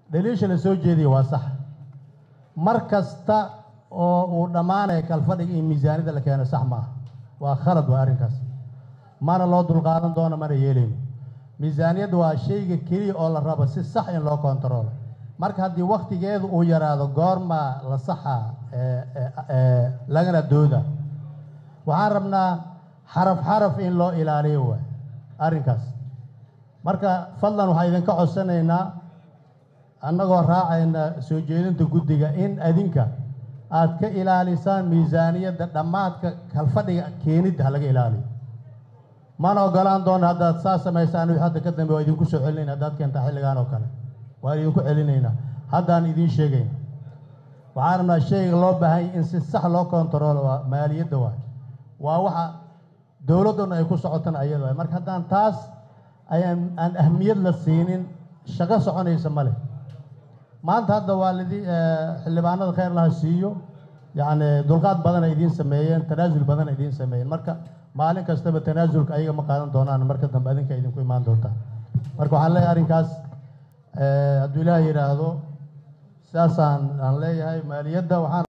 dhaliisha la soo jeediya waa sax mar kasta oo uu dhammaanaya kalfadhiga in miisaaniyadda la keeno sax maaha waa khalad waa arrinkaas mana loo dulqaadan doono mana yeelayno miisaaniyadda waa shayga keliya oo la rabo si sax in loo kontaroolo marka haddii wakhtigeedu uu yaraado goormaa la saxaa ee, ee, ee, lagana dooda waxaan rabnaa xaraf xaraf in loo ilaaliyo waay arrinkaas marka fadlan waxaan idinka codsanaynaa annagoo raacayna soo jeedinta guddiga in adinka aad ka ilaalisaan miisaaniyadda dhammaadka kalfadhiga keenidda ha laga ilaaliyo mana ogolaan doono haddaad saa samaysaan wixii hadda ka dambe waa idinku soo celinayna haddaad keentaa xilligan oo kale waan idinku celinaynaa haddaan idiin sheegayna waxaan rabnaa shayga loo baahan yahay in si sax loo kontaroolo waa maaliyadda waay waa waxa dowladduna ay ku socotana ayada waay marka haddaan taas ayaan aan ahmiyad la siinin shaqo soconaysa ma leh maanta hadda waa lidi xildhibaanada khayr laha siiyo yacni dulqaad badan ay idiin sameeyeen tanaasul badan ay idiin sameeyeen marka maalin kastaba tanaasulka ayaga ma qaadan doonaan marka dambe adinka idinku imaan doontaa marka waxaan leeyahay arrinkaas eh, hadduu ilaah yidhaahdo sidaasaan aan leeyahay maaliyadda waxaan